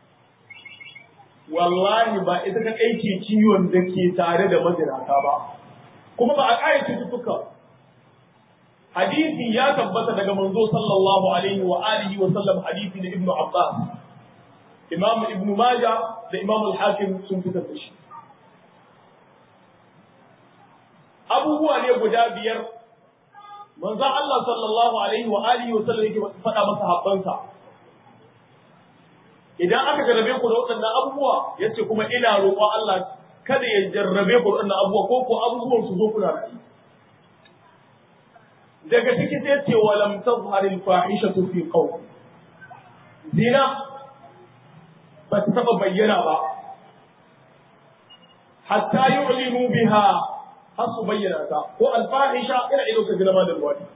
[SPEAKER 1] wallahi ba ita ka aike ciwon da ke tare da mazinata ba kuma ba a ƙara cututtuka hadisi ya tabbata daga manzo sallallahu alaihi wa alihi wa sallam hadisi na ibnu abbas imam ibnu maja da imam al-hakim sun fitar da shi abubuwa ne guda biyar manzon Allah sallallahu alaihi wa alihi wa sallam yake faɗa masa habbansa idan aka jarrabe ku da waɗannan abubuwa yace kuma ina roƙon Allah kada ya jarrabe ku da waɗannan abubuwa ko ko abubuwan su zo kuna rayu daga ciki sai ce wa lam tazhar al fahishatu fi qawm zina ba ta taba bayyana ba hatta yu'linu biha har su bayyana ta ko al fahisha ina ido ka zina ma da ruwani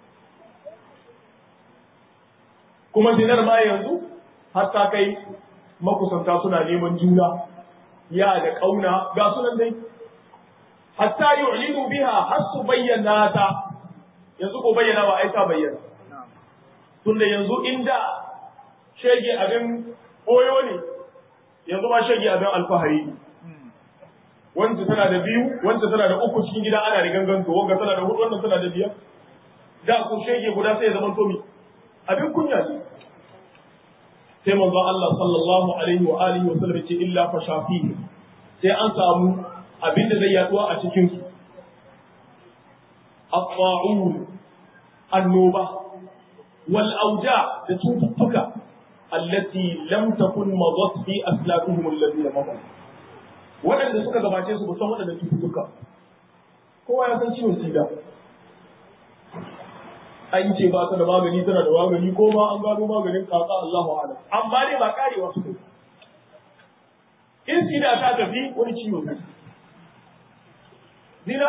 [SPEAKER 1] kuma zinar ma yanzu hatta kai makusanta suna neman juna ya da kauna ga sunan dai hatta yu'linu biha har su bayyana ta yanzu ko bayyana ba ai ta bayyana tunda yanzu inda shege abin koyo ne yanzu ma shege abin alfahari ne wanda tana da biyu wanda tana da uku cikin gida ana da gangan to wanda tana da hudu wannan tana da biyar da ko shege guda sai ya zama to mi abin kunya ne sai manzo Allah sallallahu alaihi wa alihi wa sallam ce illa fa shafihi sai an samu abin da zai yaduwa a cikin su الطاعون النوبة والأوجاع تتوتك التي لم تكن مضت في أسلافهم الذين مضوا waɗanda suka gabace su san waɗanda cututtuka kowa ya san ciwon sida an ce ba ta da magani tana da magani ko ma an gano maganin kaka Allahu a'lam amma dai ba karewa su in sida ta tafi wani ciwo ne zina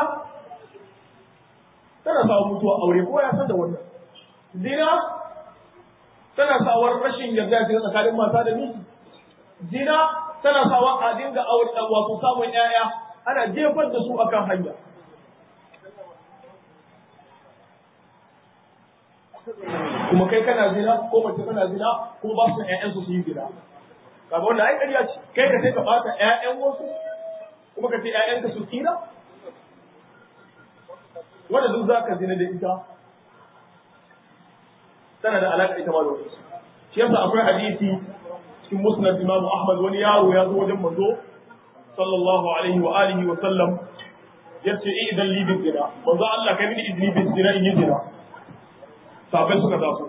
[SPEAKER 1] tana sawa mutuwa aure ko ya san da wannan zina tana sawar rashin yarda ta tsakanin mata da miji zina tana sawa a dinga aure wato samun ƴaƴa ana jefar da su akan hanya kuma kai kana zina ko mace kana zina kuma ba su ƴaƴan su yi zina kaga wannan ai ƙarya ce kai ka sai ka bata ƴaƴan wasu kuma ka ce ƴaƴanka su tsira wanda duk za ka zina da ita tana da alaƙa ita ma da wani shi yasa akwai hadisi cikin musnad imam ahmad wani yaro ya zo wajen manzo sallallahu alaihi wa alihi wa sallam yace idan li bi zina manzo Allah kai mini izini bi zina in yi zina sabai suka taso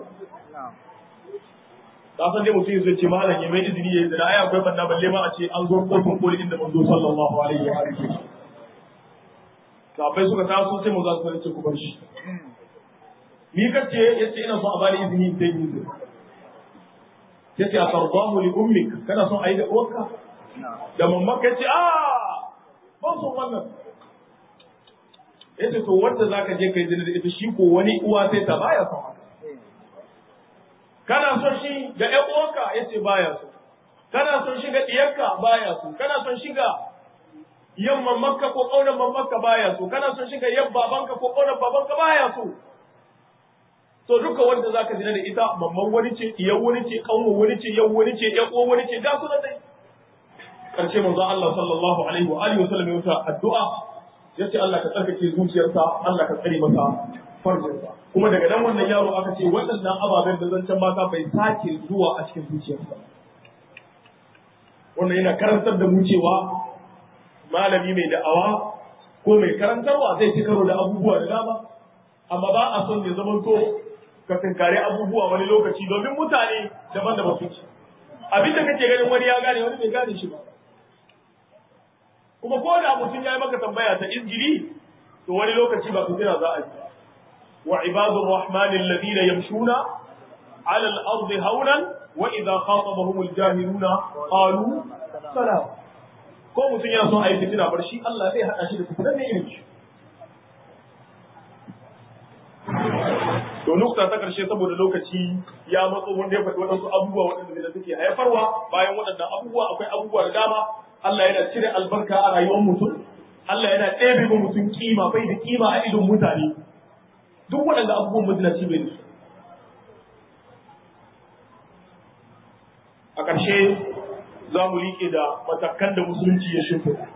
[SPEAKER 1] da san dai mutum zai ce malam ya mai izini ya yi zina ai akwai banna balle ma a ce an zo kofin koli inda manzo sallallahu alaihi wa alihi wa sallam sahabbai suka taso sai mu za su ce ku bar shi ni kace yace ina so a bani izini in tayi izini yace a tardahu li ummik kana son ayi da uwarka da mamma kace a ban son wannan yace to wanda zaka je kai zina da ita shi ko wani uwa sai ta baya son haka kana son shi ga ƴan uwarka yace baya so kana son shi ga diyarka baya so kana son shi ga yamman makka ko ƙaunar makka baya so kana son shiga yan babanka ko ƙaunar babanka baya so to duka wanda zaka jira da ita mamman wani ce iyan wani ce ƙaunar wani ce yan wani ce yan uwan wani ce ga su dai karshe manzo Allah sallallahu alaihi wa alihi wa sallam ya addu'a yace Allah ka tsarkake zuciyarsa Allah ka tsare masa farjinsa kuma daga nan wannan yaro aka ce waɗannan ababen da zancen mata bai sake zuwa a cikin zuciyarsa wannan yana karantar da mu cewa malami mai da'awa ko mai karantarwa zai ci karo da abubuwa da dama amma ba a son ya zamanto ka tunkari abubuwa wani lokaci domin mutane daban-daban suke abin da kake ganin wani ya gane wani bai gane shi ba kuma ko da mutum ya yi maka tambaya ta injili to wani lokaci ba fitina za a yi wa ibadur rahman alladhina yamshuna ala al-ardi hawlan wa idha khatabahum al-jahiluna qalu salam ko mutum yana son a yi fitina bar shi Allah zai hada shi da fitinan ne irin shi to nukta ta karshe saboda lokaci ya matso wanda ya faɗi waɗansu abubuwa waɗanda da suke haifarwa bayan waɗannan abubuwa akwai abubuwa da dama Allah yana cire albarka a rayuwar mutum Allah yana ɗebe ma mutum kima bai da kima a idon mutane duk waɗanda abubuwan mazinaci bai da su a ƙarshe za mu liƙe da matakan da musulunci ya shimfiɗa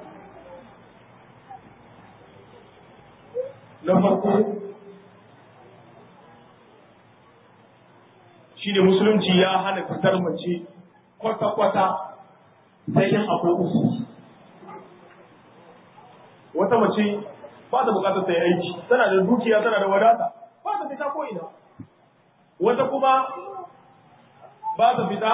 [SPEAKER 1] na farko shine musulunci ya hana fitar mace kwata-kwata sai in akwai uku wata mace ba ta bukatar ta yi aiki tana da dukiya tana da wadata ba ta fita ko ina wata kuma ba ta fita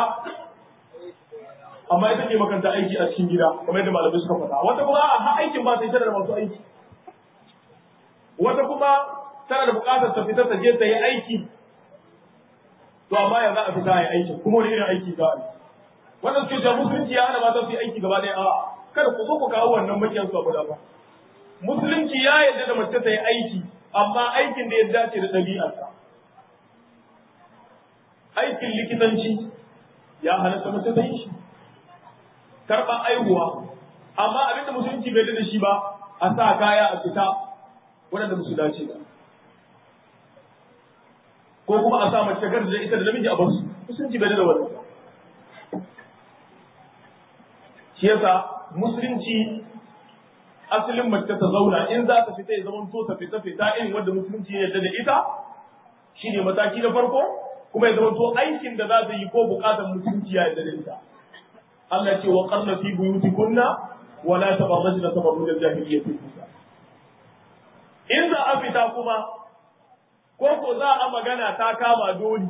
[SPEAKER 1] amma ita ke makanta aiki a cikin gida kamar yadda malamai suka faɗa wata kuma a ha aikin ba sai tana da masu aiki wata kuma tana da bukatar ta fita ta je ta yi aiki to amma ya za a fita ya aiki kuma wani irin aiki za a yi wannan suke cewa musulunci ya hana mata su yi aiki gaba ɗaya a'a kada ku zo ku kawo wannan makiyan su abu da ba musulunci ya yarda da mace ta yi aiki amma aikin da ya dace da ɗabi'arsa aikin likitanci ya halatta mace ta yi shi karɓar aihuwa amma abinda musulunci bai da shi ba a sa kaya a fita waɗanda musu dace ba ko kuma a sa mace gar da ita da namiji a basu musulunci bai da wannan shi yasa musulunci asalin mace ta zauna in za ta fita ya zama to ta fita fita irin wanda musulunci ya yarda da ita shine mataki na farko kuma ya zama to aikin da za ta yi ko bukatar musulunci ya yarda da ita Allah ya ce wa qarna fi buyutikunna wa la tabarrajna tabarruj al-jahiliyyah in za a fita kuma ko ko za a magana ta kama doli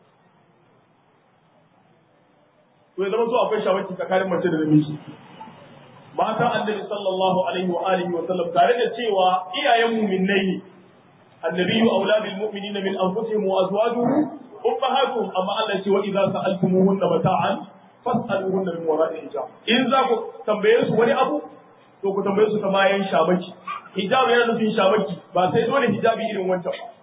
[SPEAKER 1] to ya zama to akwai shawaki tsakanin mace da namiji matan annabi sallallahu alaihi wa alihi wa sallam tare da cewa iyayen mu'minnai ne annabiyyu aula bil mu'minina min anfusihim wa azwajuhum ummahatuhum amma Allah ce wa idza sa'altumuhunna mata'an fas'aluhunna min wara'i hijab in za ku tambaye su wani abu to ku tambaye su ta bayan shamaki hijab yana nufin shamaki ba sai dole hijabi irin wancan ba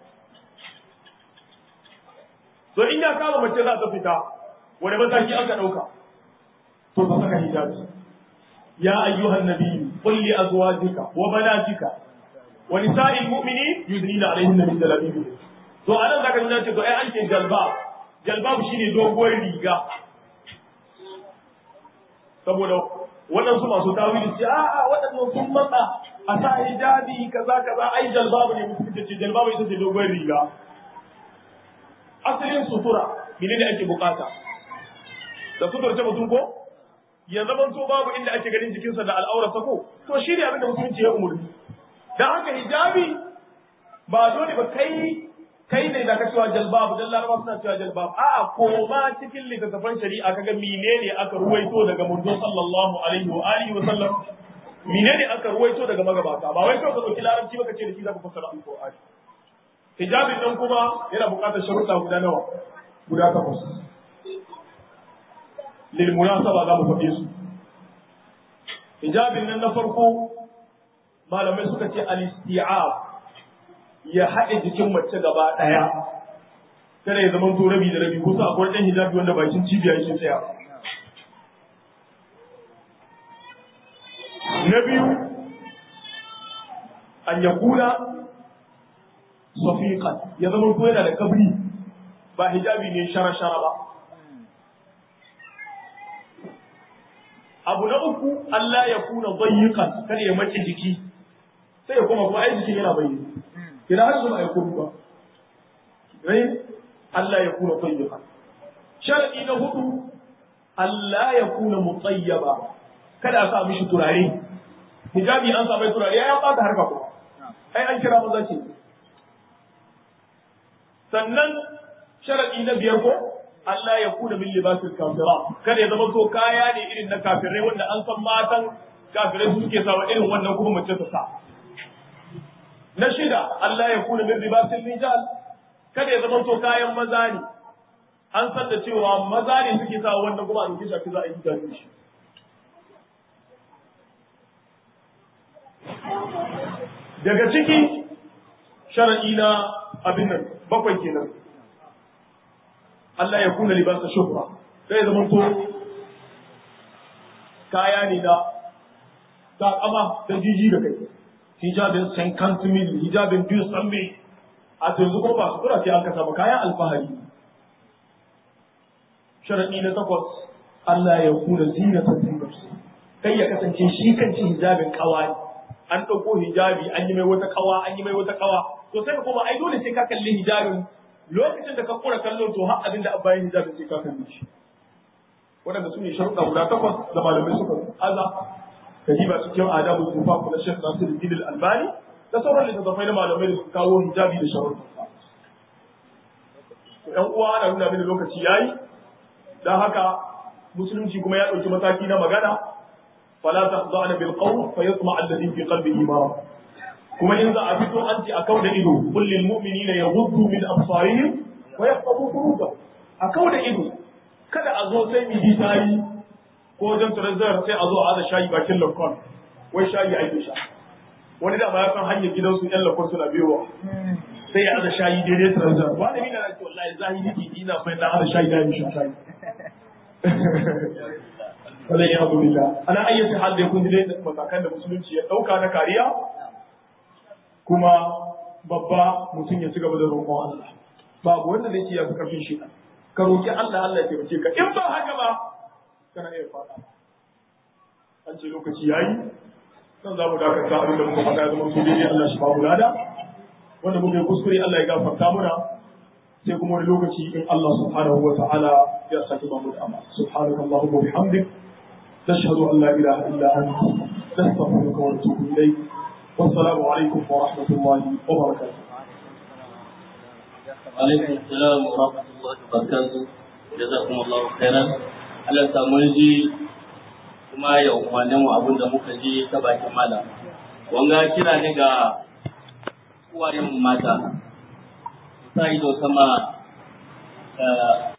[SPEAKER 1] to in ya kama mace za ta fita wani mataki aka dauka to ka saka hijabi يا أيها النبي قل لأزواجك وبناتك ونساء المؤمنين يدنين عليهن من جلابيبهن to anan zaka nuna ce to ai an ce jalbab jalbab shine doguwar riga saboda waɗansu masu tawili ce a a waɗannan sun matsa a sa hijabi kaza kaza ai jalbab ne mutum ce jalbab ita ce doguwar riga asalin sutura menene ake bukata da sutura ce mutum ko ya zama to babu inda ake ganin jikinsa da al'aurarsa ko to shi ne abin da musulunci ya umurni dan haka hijabi ba dole ba kai kai ne da ka cewa jalbab dan laraba suna cewa jalbab a'a ko ma cikin littattafan shari'a kaga menene aka ruwaito daga manzon sallallahu alaihi wa alihi wa sallam menene aka ruwaito daga magabata ba wai kawai ka dauki larabci ba ka ce da shi zaka fassara alqur'ani hijabin nan kuma yana buƙatar sharuɗa guda nawa guda takwas lilmunasaba za mu faɗe su hijabin nan na farko malamai suka ce al-isti'ab ya haɗe jikin mace gaba ɗaya kada ya zama to rabi da rabi kusa akwai ɗan hijabi wanda bakin cibiya yake tsaya na biyu an yakuna safiqan ya zama to yana da kabri ba hijabi ne shara-shara ba abu na uku Allah ya kuna bayyikan kada ya mace jiki sai ya kuma kuma ai jikin yana bayyana ina har zuwa ya kuma ba rai Allah ya kuna tayyiba sharadi na hudu Allah ya kuna mutayyaba kada a sa mishi turare hijabi an sa mai turare ya bata harka ko ai an kira maza ce sannan sharadi na biyar ko Allah ya kuna min libasil kafira kada ya zama to kaya ne irin na kafirai wanda an san matan kafirai suke sawa irin wannan kuma mace ta sa na shida Allah ya kuna min libasil rijal kada ya zama to kayan maza ne an san da cewa maza ne suke sa wannan kuma a dauke shi za a yi hijabi shi daga ciki shar'i na abin nan bakwai kenan Allah ya kuna libasa shuhra sai zama to kaya ne da takama da jiji da kai hijabin san kantumin hijabin biyu tsamme a yanzu kuma ba su kura sai an kasa ba kayan alfahari shar'i na takwas Allah ya kuna zinatan zinarsu kai ya kasance shi kanci hijabin kawai an ɗauko hijabi an yi mai wata kawa an yi mai wata kawa to sai ka koma ai dole sai ka kalli hijabin lokacin da ka kura kallo to har abin da bayan hijabin sai ka kalli shi waɗanda su ne sharuɗa guda takwas da malamai suka aza ka ba cikin adabu tufa na Sheikh Nasiruddin Al-Albani da sauran littattafai na malamai da suka kawo hijabi da sharuɗa ɗan uwa ana nuna mini lokaci yayi dan haka musulunci kuma ya ɗauki mataki na magana فلا تخضعن بالقول فيطمع الذي في قلبه مرض kuma in za a fito an ce a kau da ido kullum mu'minina yaghuddu min absarihim wa yahfazu furujahum a kau da ido kada a zo sai mi ji tayi ko wajen turazar sai a zo a aza shayi bakin lakon wai shayi ake sha wani da ba ya san hanyar gidansu yan lakon suna biyowa sai ya aza shayi daidai turazar wani mina na ce wallahi zahiri ina fa na aza shayi da ya sha shayi wala ya abu billah ana ayyata hal da kun dai matakan da musulunci ya dauka na kariya kuma babba mutum ya ci gaba da roƙon Allah babu wanda zai ce ya fi karfin shi ka roƙi Allah Allah ya taimake ka in ba haka ba kana iya fada an ce lokaci yayi nan za mu dakata abin da muka faɗa ya zama su daidai Allah shi ba mu lada wanda muka yi kuskure Allah ya gafarta muna sai kuma wani lokaci in Allah subhanahu wa ta'ala ya saki ba mu da amma subhanakallahumma wa bihamdik نشهد أن لا إله إلا أنت نستغفرك ونتوب إليك والسلام عليكم ورحمة الله وبركاته
[SPEAKER 2] عليكم السلام ورحمة الله وبركاته جزاكم الله خيرا Allah samu ji kuma ya umarni mu abin da muka ji ta bakin malam. Wanga kira ne ga uwayen mata. Sa ido sama